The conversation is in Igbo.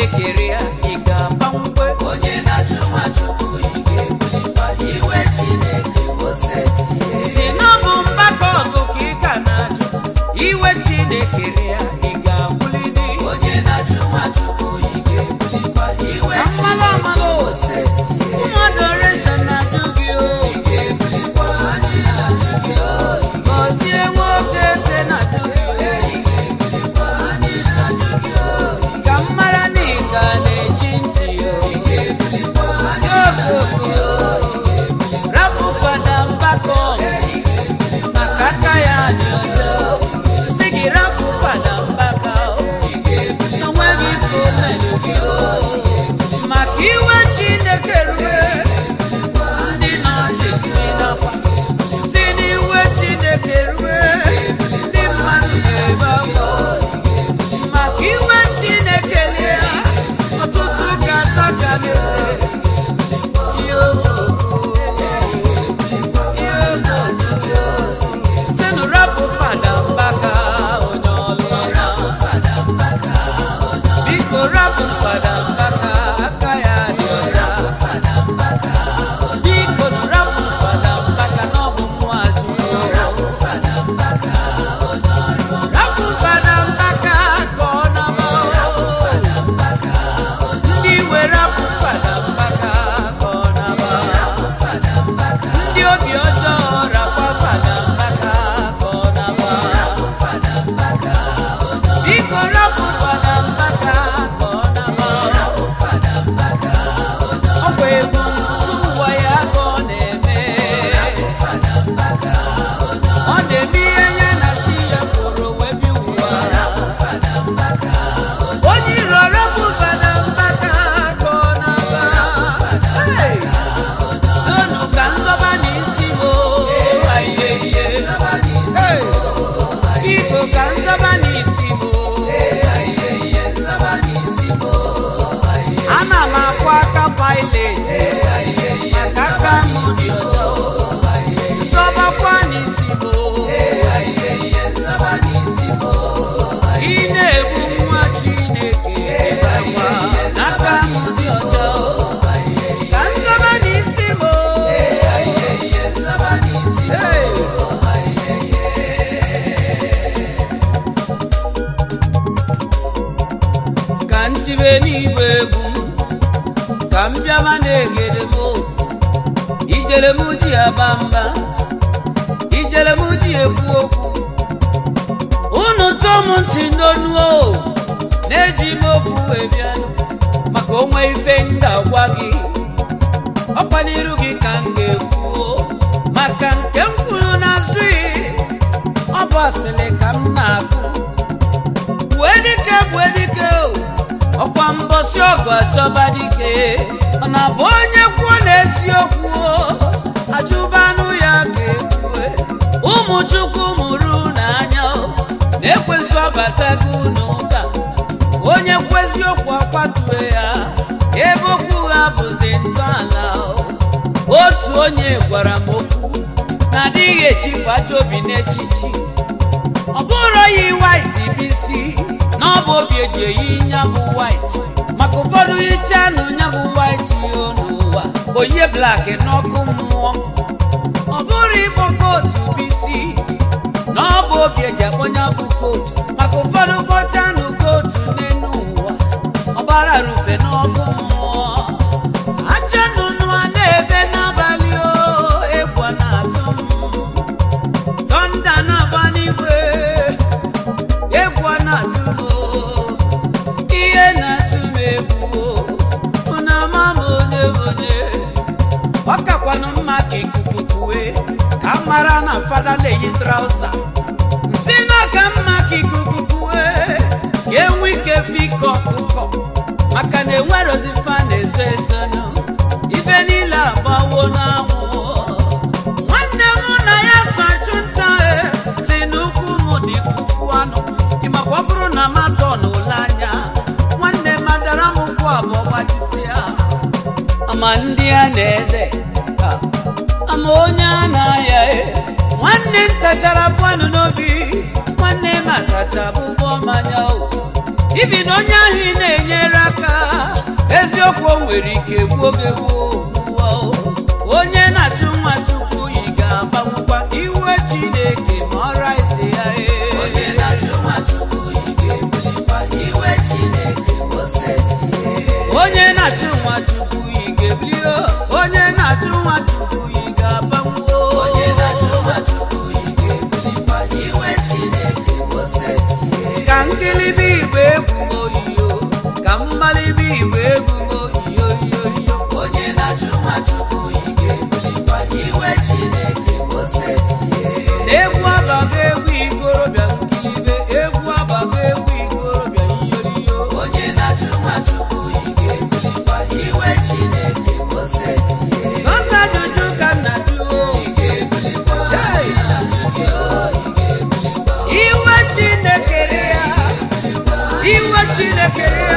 chineke rie ya ị ga-agbanwekwe onye na-achụ nwa chukwu ị ga-ebulikwa iwe chineke oseti si na ọ bụ mgbakọ ọgụ ka ị ka na-achụ iwe chineke rie ya ị ga-abụlidi onye na-achụ nwa chukwu ị ga-ebulikwa iwe Amala amala o. oseti ụmụ adoration na-ajụ gị o ị ga-ebulikwa anyị na-achụ gị o gọzie nwoke ete na-ajụ gị o ị ga-ebulikwa anyị na-achụ gị o ka m mara na ị ka na-echi ntị o ị ga-ebulikwa anyị na-achụ gị o rapụ fada mbakọ maka aka ya dị ọcha si gị rapụ fada mbaka n'onweghị ife omenụ gị maka iwe chineke rue ndị na-achị gị nakwa si n'iwe chineke rue ndị mmadụ na-ebe akwa maka iwe chineke lie ọtụtụ ga-ata ka n'eze ihe sinu rapụ fada mbaka onye ọlụra biko rapụ fada mbaka aka ya dị ọcha biko rapụ fada mbaka na ọ bụ mmụọ azụ rapụ fada mbaka ka ọ na-ama ndị iwe rapụ fada mbaka ka ọ na-ama ndị obi ọjọọ rakwa fada mbaka ka ọ na-agba biko rapụ fada mbaka ka ọ na-agba ọ bụ egwu ntụ ụwa ya ka ọ na-eme ọ na-eme ihe ya na chi ya kwuru wee bi ụwa onye iro rapụ fada mbaka ka ọ na-agba Hey! Unu ka nzọba n'isi m ayiye Hey! Biko ka nzọba n'isi m ana m akwa aka pailet maka aka m dị ọcha nzọbakwa n'isi m ị na-egbu nwa Chineke ịbakwa n'aka m dị ọcha ka nzọba n'isi m Hey! ka ntibe n'igwe egwu ka m bịaba na-egede m ijele m ji aba mba ijele m ji ekwu okwu unu tụọ m ntị n'onu o na-eji m okwu wee bịanụ maka onwe ife m ga-agwa gị ọkwa n'iru gị ka m ga-ekwu o. maka nke m kwuru n'azụ gị ọ bụ asịrị ka m na-akụ wee dike bue dike o ọkwa mbọsị ọgụ achọba dike ọ na-abụ onye kwuo n'eziokwu o ajụbanụ ya ga-ekwue ụmụ chukwu mụrụ n'anya o na-ekwesị ọbatago n'ụka onye kwezi okwu ọkwatue ya ebe okwu ha bụzi ntọala o otu onye gwara m okwu na adịghị echikwa ajọ obi n'echichi ọ bụrụ yi white bisi na ọ bụ obi eji eyi nyabụ white maka ụfọdụ yichanụ nyabụ white yo n'ụwa oyie black n'ọkụ mmụọ ọ bụrụ ịkpọ kootu bisi na ọ bụ obi eji akpọ nyabụ kootu maka ụfọdụ kpọchanụ kootu n'elu ụwa ọbara rufe n'ọkụ mmụọ ajọ nnụnụ a na-ebe n'abalị o egwu a na-atụ m tọnda na-agba n'igwe egwu a na-atụ m o, ihe na-atụ m egwu o, unu ama m onye bụ onye ọ kakwanụ mma ka ikuku kuwe ka m mara na fada na-eyi trauza si n'ọka mma ka ikuku kuwe ka enwe ike fike ọkụkọ maka na enwerozi fa na-eso esonụ ife niile agbawo n'anwụ nwanne m na ya so achụ nta e si n'ukwu m dị puku anụ ịmakwa ọ bụrụ na matọ n'ụlọ anya nwanne m adara m ụkwụ abụọ gbajisịa ama ndị a na-eze ha, ama onye a na-aya e nwanne m tachara bụanụ n'obi nwanne m atacha bụbọ mmanya o ibi na onye ahụ ị na-enyere aka eziokwu o nwere ike gbuo gị gbuo onye na-achụ nwa chukwu yi ga-agbanwụkwa iwe chineke ma ọra isi ya ee. onye na-achụ nwa chukwu ị ga-ebulikwa iwe chineke osetie onye na-achụ nwa chukwu yi ga-ebili onye na-achụ nwa chukwu yi ga-agbanwuo onye na-achụ nwa chukwu ị ga-ebulikwa iwe chineke osetie ka nkilibi igbo egwu m oyiyo ka mmalibi igbo egwu m oyiyo yoyo onye na-achụ nwa chukwu ị ga-ebulikwa iwe chineke osetie egwu abago egwu ikorobịa nkilibe egwu abago egwu ikorobịa nyoriyo onye na-achụ nwa chukwu ị ga-ebulikwa iwe chineke osetie sọsọ ajụjụ ka m na-ajụ ị ga-ebulikwa Hey! ị ga-ebulikwa iwe chineke ya iwe chineke ya